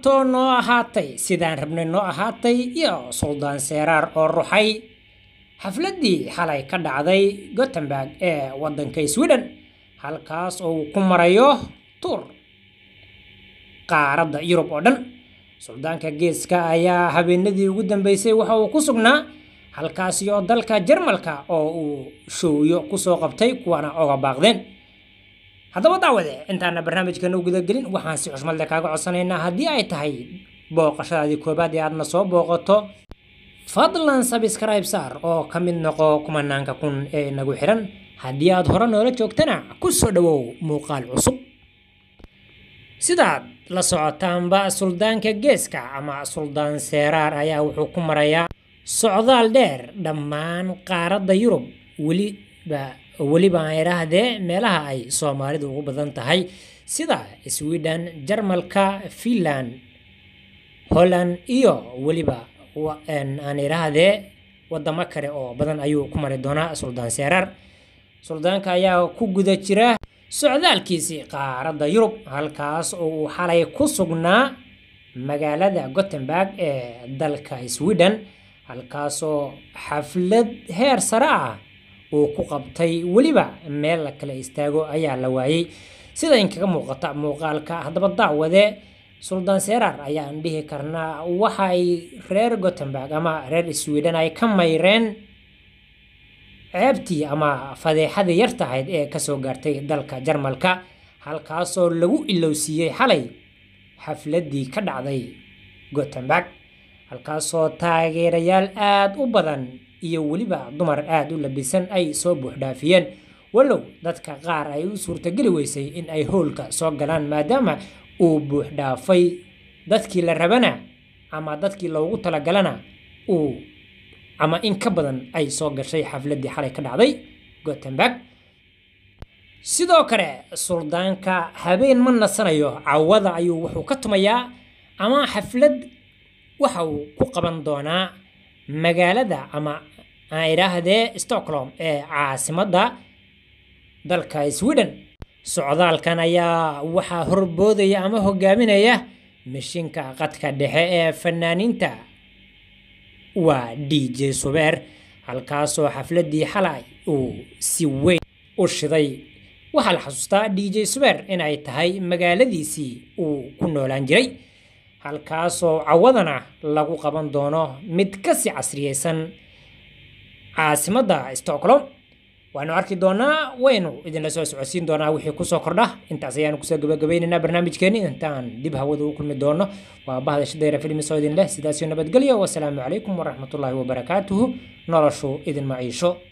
ahaato noo ahaatay sidaan rabnay noo ahaatay iyo suldaan seeraar oo ruxay xafladdii xalay ka dhacday gothenburg ee waddanka sweden halkaas oo uu ku marayo tuur qaaradda yurub oo dhan suldaanka geeska ayaa habeenadii ugu dambeysay waxa uu ku sugnaa halkaasi oo dalka jarmalka oo uu showyo kusoo qabtay kuwana oga baaqdeen haddaba daawade intaana barnaamijkan u gudagelin waxaan si xushmad leh kaaga codsanaynaa haddii ay tahay booqashadaadii koobaad ee aadna soo booqato fadlan sabscribe saar oo ka mid noqo kumanaanka kun ee inagu xiran haddii aad hore noola joogtana ku soo dhowow muuqaal cusub sidaad la socotaanba suldaanka geeska ama suldaan seeraar ayaa wuxuu ku marayaa socdaal dheer dhammaan qaaradda yurub weliba weliba aan idhaahdee meelaha ay soomaalidu ugu badan tahay sida sweden jarmalka finland holland iyo weliba aan idhaahdee wadamo kale oo badan ayuu ku mari doonaa suldaan seeraar suldaanka ayaa ku guda jira socdaalkiisii qaaradda yurub halkaas oo uu xalay ku sugnaa magaalada gothenburg ee dalka sweden halkaasoo xaflad heer sare ah uu ku qabtay weliba meel la kala istaago ayaa la waayey sida inkaga muuqata muuqaalka haddaba daawade suldaan seeraar ayaan dhihi karnaa waxa ay reer gothenburg ama reer sweden ay ka mayreen ceebtii ama fadeexadii yar tahayd ee kasoo gaartay dalka jarmalka halkaasoo lagu ilowsiiyey xalay xafladdii ka dhacday gothenburg halkaasoo taageerayaal aada u badan iyo weliba dumar aada u labisan ay soo buuxdhaafiyeen walow dadka qaar ay u suurtageli weysay in ay howlka soo galaan maadaama uu buuxdhaafay dadkii la rabana ama dadkii loogu talagalana uu ama in ka badan ay soo gashay xafladdii xalay ka dhacday gothenburg sidoo kale suldaanka habeen ma nasanayo cawada ayuu wuxuu ka tumayaa ama xaflad waxa uu ku qaban doonaa magaalada ama aan idhaahdee stockholm ee caasimadda dalka sweden socdaalkan ayaa waxaa horboodaya ama hogaaminaya mishinka qadka dhexe ee fanaaniinta waa d j subeer halkaasoo xafladdii xalay uu si weyn u shiday waxaa la xasuustaa d j subeer inay tahay magaaladiisii uu ku noolaan jiray halkaasoo cawadana lagu qaban doono mid kasii casriyeysan caasimadda stockholm waanu arki doonaa waynu idinla soo socodsiin doonaa wixii kusoo kordha intaas ayaanu kusoo gabagabaynaynaa barnaamijkeeni intaan dib hawada u kulmi doono waa bahda shadayra filmisoo idin leh sidaasio nabadgelyo wasalaamu calaykum waraxmatullaahi wabarakaatuhu noloshu idin maciisho